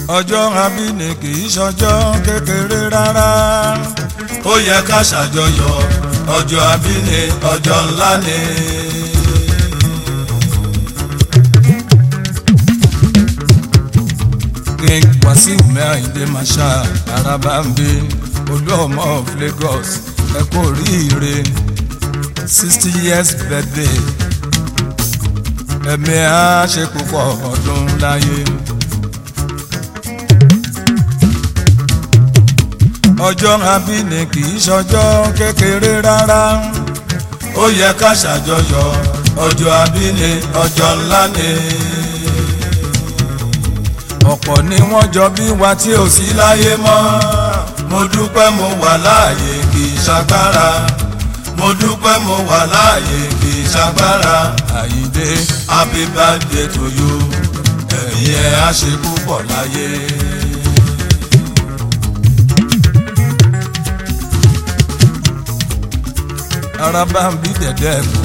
ọjọ́ abíní kì í ṣọjọ́ kékeré rárá ó yẹ ká ṣàjọyọ̀ ọjọ́ abíní ọjọ́ ńlá ni. king wasiu mẹ́rìndé marshal arabambe olú ọmọ of lagos ẹ kú oríire sixty years birthday ẹ̀mí á ṣe púpọ̀ ọdún láyé. ọjọ́ abíní kì í ṣọjọ́ kékeré rárá ó yẹ ká ṣàjọyọ̀ ọjọ́ abíní ọjọ́ ńlá ni. ọ̀pọ̀ ni wọ́n jọ bí wa tí ò sí láyé mọ́ mo dúpẹ́ mo wà láàyè kì í ṣagbára mo dúpẹ́ mo wà láàyè kì í ṣagbára àyíndé happy birthday to you ẹ̀mí ẹ̀ á ṣe púpọ̀ láyé. arabambi dẹ̀dẹ̀ kù.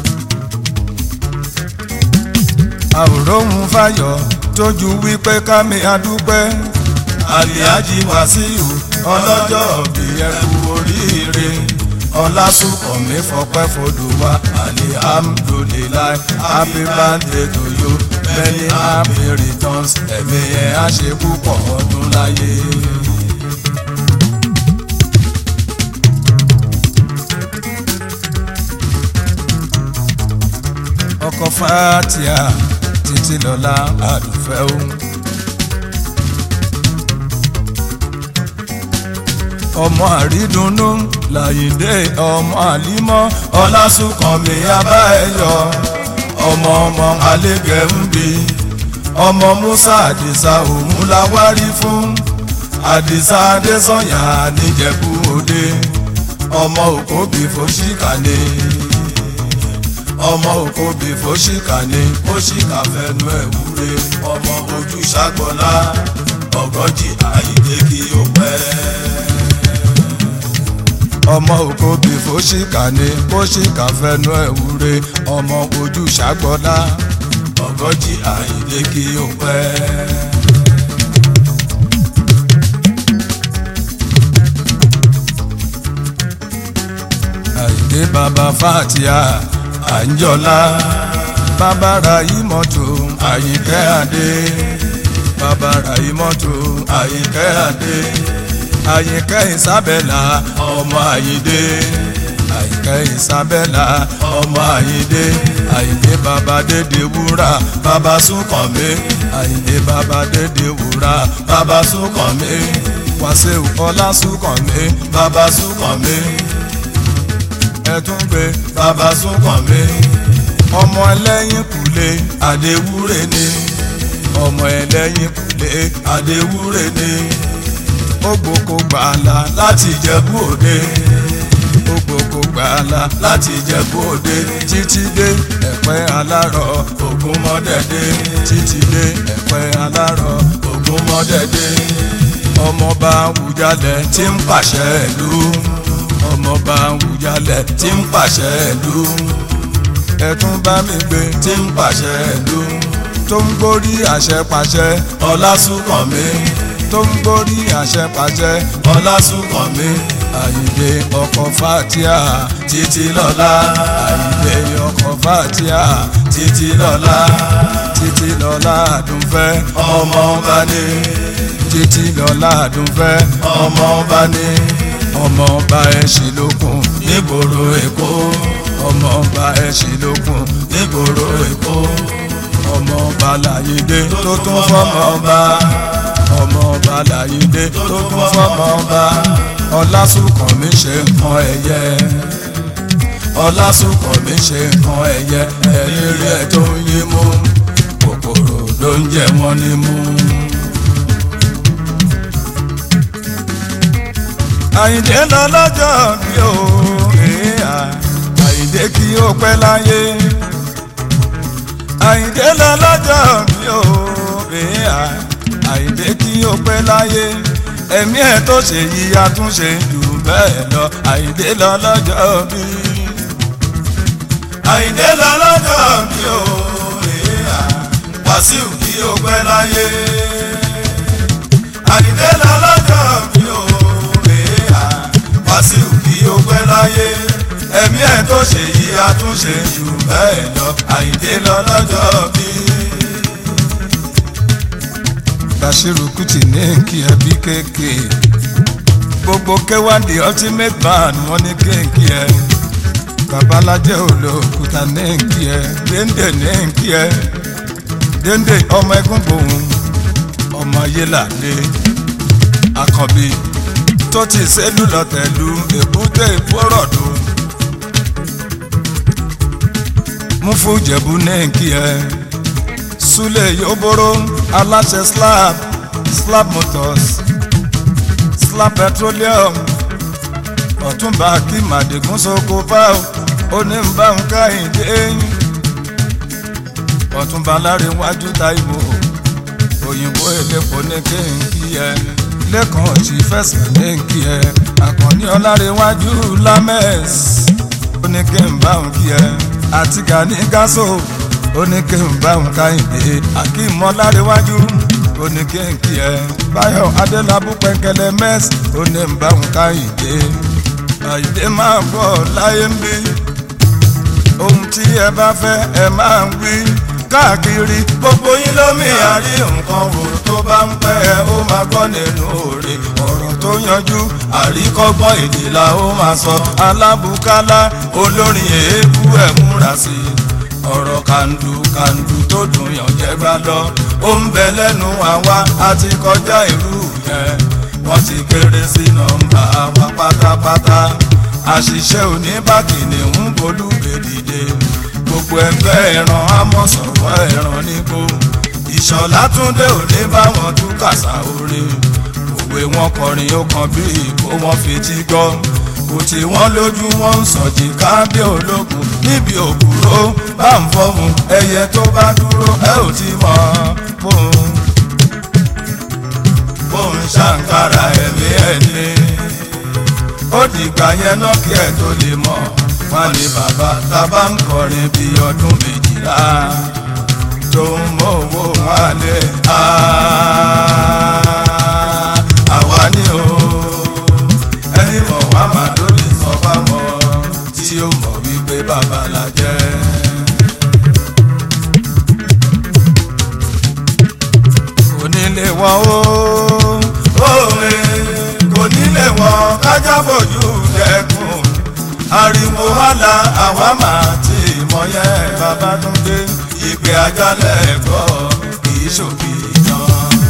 àwòrán fayọ̀ tójú wípé kámi adúpẹ́ aliaji wasiu ọlọ́jọ́ bí ẹkú oríire ọlásùnkànmí fọpẹ́ fọdùwà alihamdulilayi happy birthday to you many happy returns ẹ̀mí ẹ̀ á ṣe púpọ̀ ọdún láyé. ọkọ̀ fatia títí lọ́la àdùfẹ́ o. ọmọ àrídùnnú làyídé ọmọ àlímọ́ ọlásùnkànmí abá ẹyọ ọmọ ọmọ alẹ́gẹ̀ ń bi ọmọ musa àdìsá òun la wárí fún àdìsá adésànyà níjẹ̀bú òde ọmọ òkòbí fòṣìkà ni ọmọ òkòbí fòṣìkà ni fòṣìkà fẹnu ẹ̀ wúre ọmọ ojú ṣàgbọ́lá ọgọ́jì àyíké kí ó pẹ́ ọmọ òkòbí fòṣìkà ni fòṣìkà fẹnu ẹ̀ wúre ọmọ ojú ṣàgbọ́lá ọgọ́jì àyíké kí ó pẹ́. àyíndé bàbá fatia àǹjọ́lá bàbá ra ìmọ̀tò àyíkẹ́ adé bàbá ra ìmọ̀tò àyíkẹ́ adé àyíkẹ́ ìsábẹ́là ọmọ àyídé àyíkẹ́ ìsábẹ́là ọmọ àyídé àyíndé bàbá dédé wúrà bàbá súnkànmí àyíndé bàbá dédé wúrà bàbá súnkànmí wàṣíù ọlá súnkànmí bàbá súnkànmí ẹtún gbé bàbá súnkànmí ọmọ ẹlẹ́yìn kùlé àdéwúrè ni ọmọ ẹlẹ́yìn kùlé àdéwúrè ni ògbókò gbàlà láti Ìjẹ̀bú Òde ògbókò gbàlà láti Ìjẹ̀bú Òde títí dé ẹ̀pẹ́ alárọ̀ ògún mọ́dẹ̀dẹ̀ títí dé ẹ̀pẹ́ alárọ̀ ògún mọ́dẹ̀dẹ̀ ọmọọba Awùjalẹ̀ tí ń pàṣẹ ìlú ọmọọba Awùjalẹ̀ tí ń pàṣẹ ìlú ẹtún bá mi gbé tí ń pàṣẹ ìlú tó ń gbórí àṣẹ pàṣẹ ọlásùnkànmí tó ń gbórí àṣẹ pàṣẹ ọlásùnkànmí àyíndé ọkọ̀ fatia títí lọ́lá àyíndé ọkọ̀ fatia títí lọ́lá títí lọ́lá àdúnfẹ́ ọmọ ọba ní títí lọ́lá àdúnfẹ́ ọmọ ọba ní ọmọ ọba ẹ̀ṣin lókun nígboro Èkó ọmọ ọba ẹ̀ṣin lókun nígboro Èkó ọmọ ọba làyídé tó tún fọmọ ọba ọmọ ọba làyídé tó tún fọmọ ọba ọlásùnkànmí ṣe nǹkan ẹ̀yẹ ọlásùnkànmí ṣe nǹkan ẹ̀yẹ ẹ̀yìn rí ẹ̀ tó ń yín mú kòkòrò ló ń jẹ wọ́n ní mú. àyíndé lọ lọ́jọ́ bí o èèyà àyíndé kí ó pẹ́ láyé àyíndé lọ lọ́jọ́ bí o èèyà àyíndé kí ó pẹ́ láyé ẹ̀mí ẹ̀ tó ṣe yí àtúnṣe jù bẹ́ẹ̀ lọ àyíndé lọ lọ́jọ́ bí. àyíndé lọ lọ́jọ́ bí o èèyà wàsíù kí ó pẹ́ láyé bẹ́ẹ̀ lọ àyíndé lọ lọ́jọ́ bí. Bashiru Kuti ní kí ẹ bí kéèké gbogbo kéwàndì ultimate band wọn ní kéèké ẹ babalájẹ olókùúta ní kí ẹ déndé ní kí ẹ déndé ọmọ ẹgún gbòhùn ọmọ yélàdé àkànbí tó ti sẹ́lù lọ́tẹ̀lú èbúté ìfọ́rọ̀dù múfújẹ̀bù ní kí ẹ súlẹ̀ yóbóró aláṣẹ slab slab motors slab petroleum ọ̀túnba kí màdìgún sóko fáwọn oníbàwọn káyìndé ọ̀túnba láríwájú táìwò òyìnbó elépo ní kéńkì ẹ lẹ́kàn tí fẹsẹ̀ ní kí ẹ àkànní ọláríwájú lámẹ́s ó ní kí n bá òun kí ẹ àti gani gáso ó ní kí n bá òun káyìndé akeem ọláríwájú ó ní kí n kí ẹ báyọ̀ adélábù pẹ̀kẹ́lẹ́ mẹ́s ó ní n bá òun káyìndé àyíndé máa bọ̀ láyé ń bí ohun tí ẹ bá fẹ́ ẹ máa ń wí káàkiri gbogbo yín lómi àrí nǹkan wò tó bá ń pẹ́ ẹ ó máa gbọ́ nínú òre ọ̀rọ̀ tó yanjú àríkọ́gbọ́n èdè la ó máa sọ alábùkálá olórin èébú ẹ̀ múra sí i ọ̀rọ̀ kàndù kàndù tó dùn yàn jẹ́gbá lọ ó ń bẹ lẹ́nu àwa àti kọjá ìlú yẹn wọ́n ti kéré sí nọ́mbà wa pátápátá àṣìṣe oníbàkìnì ń bolú gbèdìde gbogbo ẹgbẹ́ ẹran amọ̀sọ̀rọ̀ ẹran nígbó ìṣọ̀lá túndé òní báwọn tú kàṣà orin òwe wọn kọrin ó kan bí ìkó wọn fetí gbọ́ kò tí wọ́n lójú wọn ń sọ̀jì kábí ológun níbi òkúrò bá ń fọ́hùn ẹyẹ tó bá dúró ẹ ò ti mọ̀ bóun bóun ṣàǹkárá ẹ̀mí ẹ̀ ní ó dìgbà yẹn náà kí ẹ tó lè mọ̀ wọn ní bàbá tábà ń kọrin bí ọdún méjìlá tó ń mọ owó wálé àwa ni o ẹni mọ̀ wá máa ló lè sọ fáwọn tí ó mọ̀ wípé bàbá la jẹ́. onílé wọn ó òwe kò nílé wọn kájà fojú dẹkùn ariwo hàlà àwa máa ti mọ yẹn Babátúndé ìpè àjálẹ̀ gbọ́ kì í ṣòkì náà.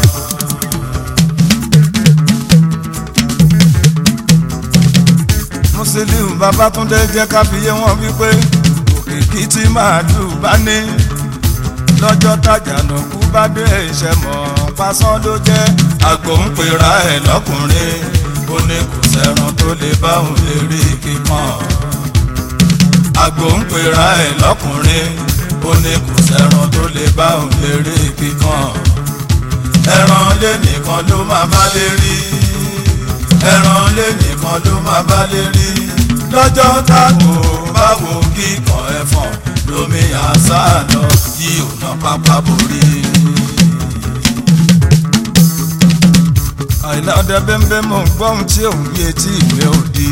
Musiliu Babátúndé jẹ́ ká fi yé wọn wípé òkìkí tí màálù bá ní lọ́jọ́ tájànà kú bá dé ìṣẹ́ mọ̀ pásán ló jẹ́ àgbò ń pera ẹ̀ lọ́kùnrin ó ní kò sẹ́ran tó lè bá òun lè rí kíkan. àgbò ń pera ẹ̀ lọ́kùnrin ó ní kò sẹ́ran tó lè bá òun lè rí kíkan. ẹran lé nìkan ló máa bá lè rí ẹran lé nìkan ló máa bá lè rí lọ́jọ́ tágbò báwo kíkan ẹ̀fọn lómi àṣà lọ yí òun pápá borí. àìlá ọdẹ bẹ́ńbẹ́ mọ̀ ń gbọ́ ohun tí òun bí etí ìwé òdi.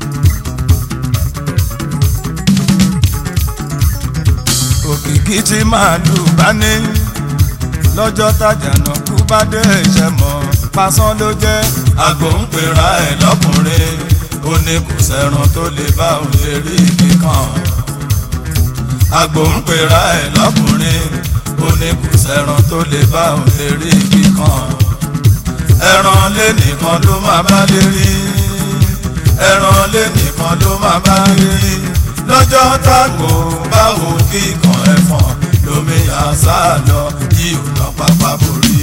òkìkí tí màálù bá ní lọ́jọ́ tájànà kú bá dé ìṣẹ́ mọ̀ pásán ló jẹ́ àgbò ń pera ẹ̀ lọ́kùnrin ó ní kò sẹ́ran tó lè bá òun lè rí kíkan. àgbò ń pera ẹ̀ lọ́kùnrin ó ní kò sẹ́ran tó lè bá òun lè rí kíkan. ẹran lé nìkan ló máa bá lè rí ẹran lé nìkan ló máa bá lè rí lọ́jọ́ tágbò báwo kíkan ẹ̀fọn lómi àṣà lọ yí ò lọ pápá borí.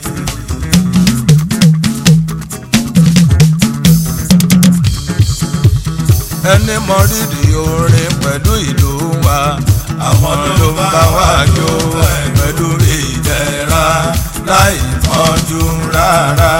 ẹni mọ rírì orin pẹ̀lú ìlú wa àwọn ló ń bá wa jó pẹ̀lú ìdẹ̀ra láì mọ́jú rárá.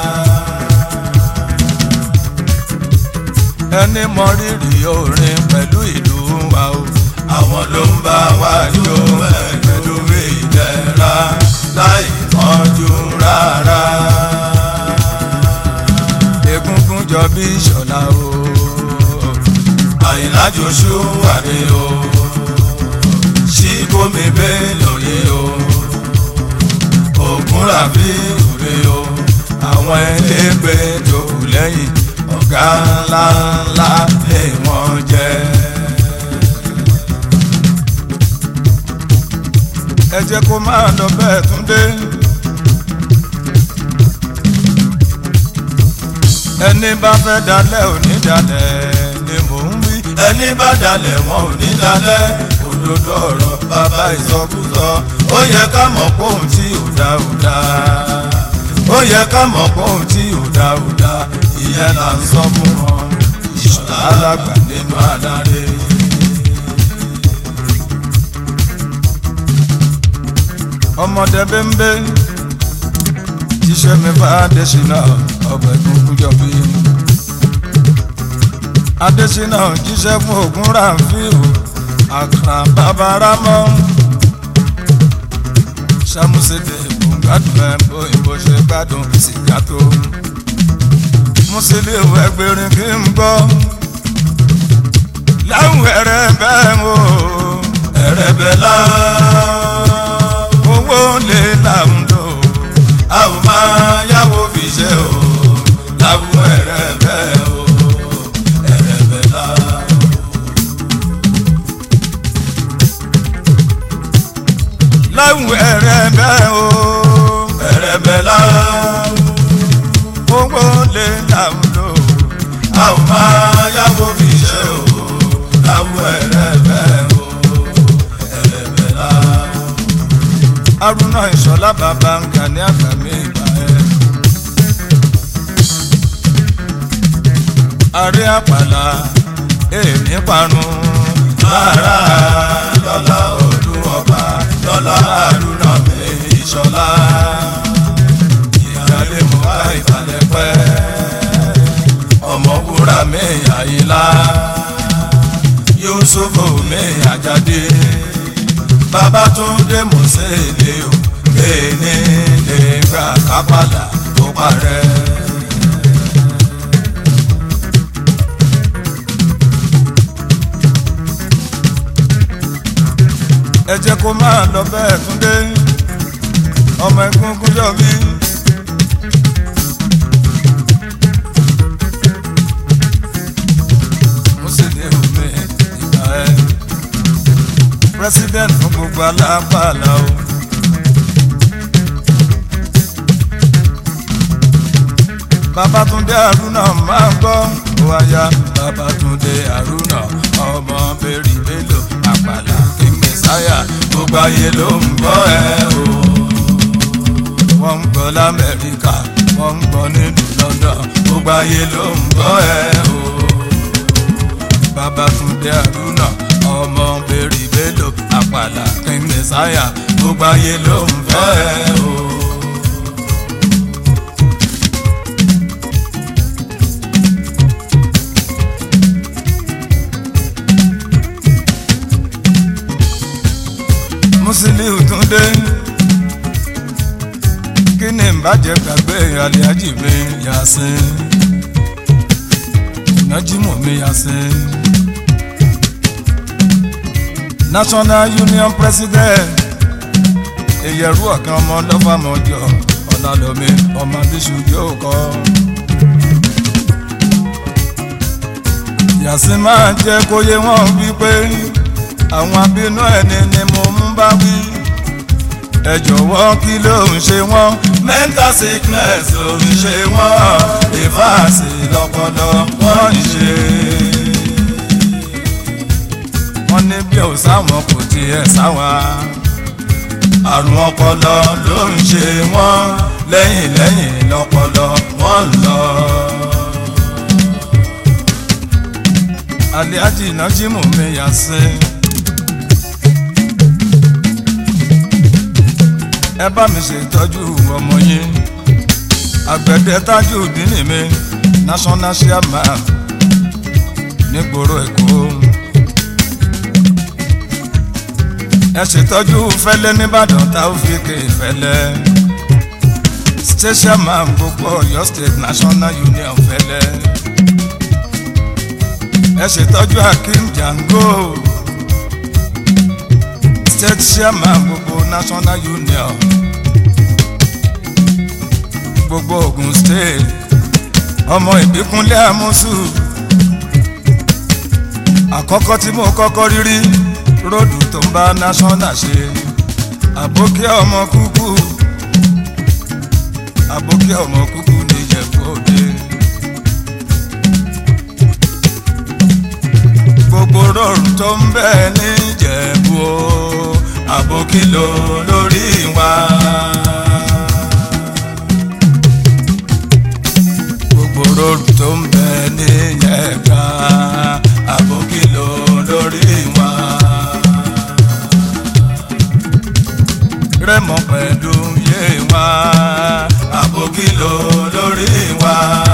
ẹni mọ rírì orin pẹ̀lú ìlú wa o àwọn ló ń bá wa jó pẹ̀lú ìdẹ̀ra láì mọ́jú rárá. egungun jọ bí ìṣọ̀lá o àyìnlá Joshua wà ní o ìyá ńláńlá lè wọ́n jẹ́. ẹ jẹ́ kó máa lọ bẹ́ẹ̀ tún dé. ẹni bá fẹ́ dalẹ̀ ò ní dalẹ̀ ni mò ń wí. ẹni bá dalẹ̀ wọn ò ní dalẹ̀ òdodo ọ̀rọ̀ bàbá ìsọkúsọ ó yẹ ká mọ̀ pé òun tí ò dá ò dá ó yẹ ká mọ̀ pé òun tí ò dá ò dá ìyẹn là ń sọ fún wọn ìṣọ̀lá alágbà nínú adarí. ọmọdé bẹ́ńbẹ́ jíṣẹ́ mi bá adésínà ọbẹ̀ gbogbo jọ̀bí. adésínà jíṣẹ́ fún ogun ràǹfíù àkàrà babaramọ́ sàmúsèdè gbòǹgbàdùn ẹ̀ bóyìnbó ṣe gbádùn sìgá tó. mùsùlùmí ẹgbẹ̀rin kí n gbọ́ láwùn ẹ̀rẹ̀ bẹ́ẹ̀ o ẹ̀rẹ̀ bẹ̀ lá owó lè làwọn lò a ò máa yáwó fi ṣe o láwùn ẹ̀rẹ̀ bẹ́ẹ̀ o ẹ̀rẹ̀ bẹ̀ lá. láwùn ẹ̀rẹ̀ bẹ́ẹ̀ o ẹ̀rẹ̀ bẹ̀ lá owó lè làwọn lò a ò máa yáwó fi ṣe o láwùn ẹ̀rẹ̀ bẹ́ẹ̀ o ẹ̀rẹ̀ bẹ̀ lá. arúnà ìṣọ̀lá bàbá ń kà ní àgbàmì ìgbà ẹ̀. àrí àpàlà èmi parun lára lọ́lá ọdún ọba lọ́lá àdúrà mi ìṣọ̀lá ìyáálé mo bá ìbàlẹ̀ pẹ́ ọmọwúrà mi àyílá yusufu mi àjáde babatunde mọ̀sẹ̀lẹ̀ o kéèní lè gbà kápálà tó parẹ́. ẹ jẹ́ kó máa lọ bẹ́ẹ̀ túndé ọmọ egungun yọ mí. mo sì ní omi ìgbà ẹ president fún gbogbo alápàlà o. Babatunde Haruna máa ń gbọ́ wáyà Babatunde Haruna ọmọ bẹ́rì bélò àpàlà king messiah gbogbo ayé ló ń gbọ́ ẹ o. wọ́n ń gbọ́ lamẹ́ríkà wọ́n ń gbọ́ nínú London gbogbo ayé ló ń gbọ́ ẹ o. Babatunde Haruna ọmọ bẹ́rì bélò àpàlà king messiah gbogbo ayé ló ń gbọ́ ẹ o. Musiliu Túndé kí ni ìbàjẹ́ gbàgbé aliaji mi Yasin Najimu mi Yasin National Union President ìyẹ̀rú ọ̀kan ọmọ lọ́fàmọ́jọ ọ̀làlọ́mi ọmọ bíṣu yóò kọ́. Yasin máa jẹ́ kó yé wọn wípé àwọn abínú ẹni ni mo ń bá wí. ẹ jọ̀wọ́ kí ló ń ṣe wọ́n. mental sickness ló ń ṣe wọ́n ìfàsì lọ́pọlọ wọ́n ń ṣe. wọ́n ní bí ò sáwọn kò tiẹ̀ sáwa. àrùn ọpọlọ ló ń ṣe wọ́n lẹ́yìn lẹ́yìn lọ́pọlọ wọ́n ń lọ. Alhaji Najimu mi Yasin. ẹ bá mi ṣètọ́jú ọmọ yín àgbẹ̀dẹ Tajudeen mi national chairman nígboro Èkó. ẹ ṣètọ́jú fẹ́lẹ́ nìbàdàn Taofik fẹ́lẹ́ state chairman gbogbo Ọ̀yọ́ state national union fẹ́lẹ́ ẹ ṣètọ́jú Hakeem Jango state chairman gbogbo national union gbogbo Ogun state ọmọ ìbíkúnlé àmúṣù àkọ́kọ́ tí mo kọ́kọ́ rírí róòdù tó ń bá national ṣe àbókí ọmọ kúkú àbókí ọmọ kúkú níjẹ̀bú òde. gbogbo róòdù tó ń bẹ níjẹ̀bú o àbókí ló lórí wa. gbogbo róòdù tó ń bẹ níjẹ̀ká àbókí ló lórí wa. rẹ́mọ pẹ̀lú yé wa àbókí ló lórí wa.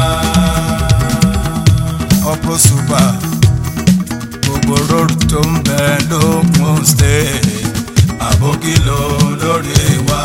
ọ̀pọ̀ ṣùgbà gbogbo róòdù tó ń bẹ lókun state àbókí ló lórí wa.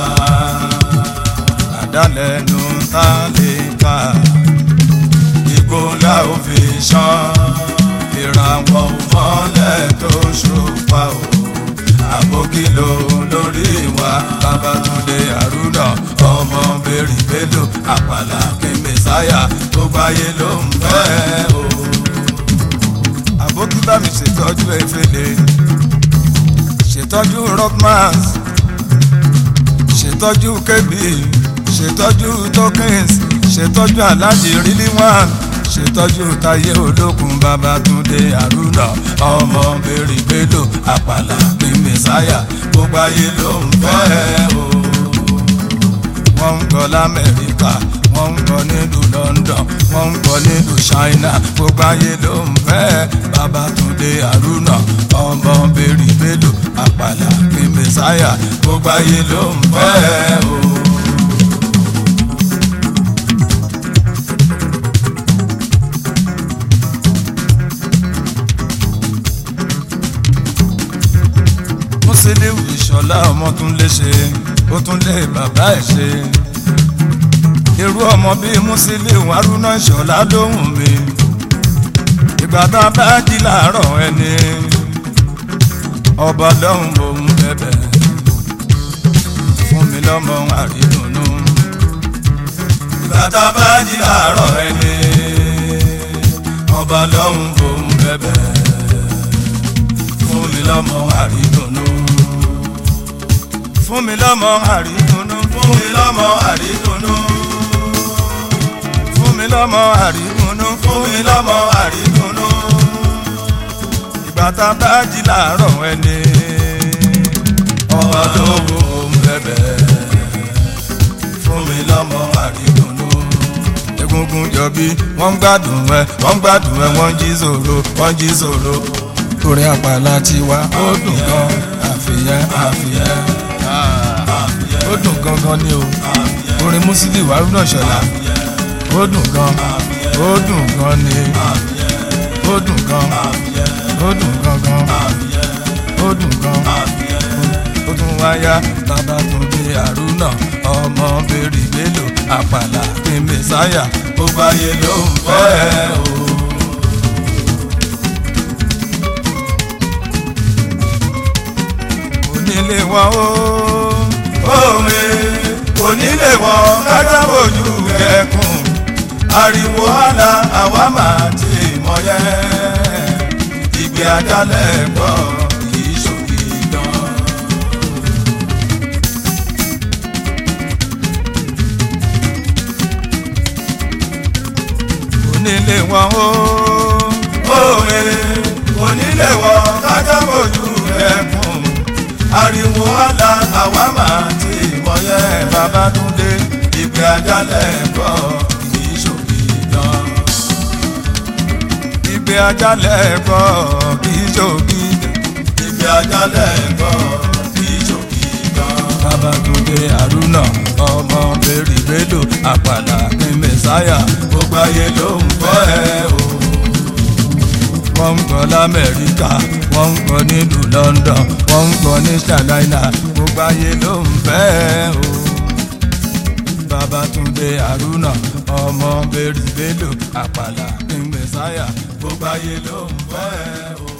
àdálẹ́nu tá lè kà igbó la ó fi ṣán ìràwọ̀ mọ́lẹ̀ tó ṣùpá o àbókí ló lórí wa Babátúndé Àrúnà ọmọ bèrè bélò àpàlà kí mẹsáyà tó gbáyé ló ń fẹ́ o. àbókí bá mi ṣètọ́jú efele ṣètọ́jú rockmans ṣètọ́jú kébì ṣètọ́jú tokens ṣètọ́jú aláàjì rílí one ṣètọ́jú táyé olókun Babátúndé Àrúnà ọmọ bèrè bélò àpàlà kí mẹsáyà gbogbo ayé ló ń fẹ́ o. wọ́n ń gbọ́ lamẹ́ríkà wọ́n ń gbọ́ nílùú London wọ́n ń gbọ́ nílùú China gbogbo ayé ló ń fẹ́ Babátúndé Àrúnà ọmọ bèrè bélò àpàlà kí mẹsáyà gbogbo ayé ló ń fẹ́ o. Musiliu Ìṣọ̀lá ọmọ tún lè ṣe ó tún lè bàbá ẹ̀ ṣe irú ọmọ bíi Musiliu Haruna Ìṣọ̀lá lóhùn mi ìgbà tá a bá jí làárọ̀ ẹni ọba lọ́hùn mò ń bẹ̀bẹ̀ fún mi lọ́mọ àrídùnnú ìgbà tá a bá jí làárọ̀ ẹni ọba lọ́hùn mò ń bẹ̀bẹ̀ fún mi lọ́mọ àrídùnnú fún mi lọ́mọ àrídùnnú fún mi lọ́mọ àrídùnnú fún mi lọ́mọ àrídùnnú fún mi lọ́mọ àrídùnnú ìgbà tá a bá jí làárọ̀ ẹni ọba tó wù ú bẹ̀bẹ̀ fún mi lọ́mọ àrídùnnú egungun jọbí wọ́n ń gbádùn ẹ wọ́n ń gbádùn ẹ wọ́n jí zòrò wọ́n jí zòrò orin àpàlà tiwa ó dùn gan àfihàn àfihàn ó dùn gangan ni o orin Musiliu Haruna Ìṣọ̀lá ó dùn gan ó dùn gan ni ó dùn gan ó dùn gangan ó dùn gan ó tún wáyà Babátúndé Àrúnà ọmọ bèrè bélò àpàlà kí mẹsáyà ó báyé ló ń fẹ́ o. onílé wọn ó òwe onílé wọn kájà bójú ẹkùn ariwo àlà àwa máa ti mọ yẹ ìgbé ajálẹ̀ gbọ́ ìṣòkì dán. onílé wọn ó òwe onílé wọn kájà bójú ẹkùn ariwo àlà àwa máa ti mọyẹ Babátúndé ìgbé ajálẹ̀ gbọ́ ìṣòkì dán. ìgbé ajálẹ̀ gbọ́ ìṣòkì dán. ìgbé ajálẹ̀ gbọ́ ìṣòkì dán. Babátúndé Àrúnà ọmọ bèrè bélò àpàlà ní mẹsáyà gbogbo ayé ló ń fẹ́ ẹ o wọ́n ń gbọ́ lamẹ́ríkà wọ́n ń gbọ́ nílùú London wọ́n ń gbọ́ ní Carolina gbogbo ayé ló ń fẹ́ o. Babátúndé Àrúnà ọmọ bèrè bélò àpàlà ní mẹsáyà gbogbo ayé ló ń fẹ́ o.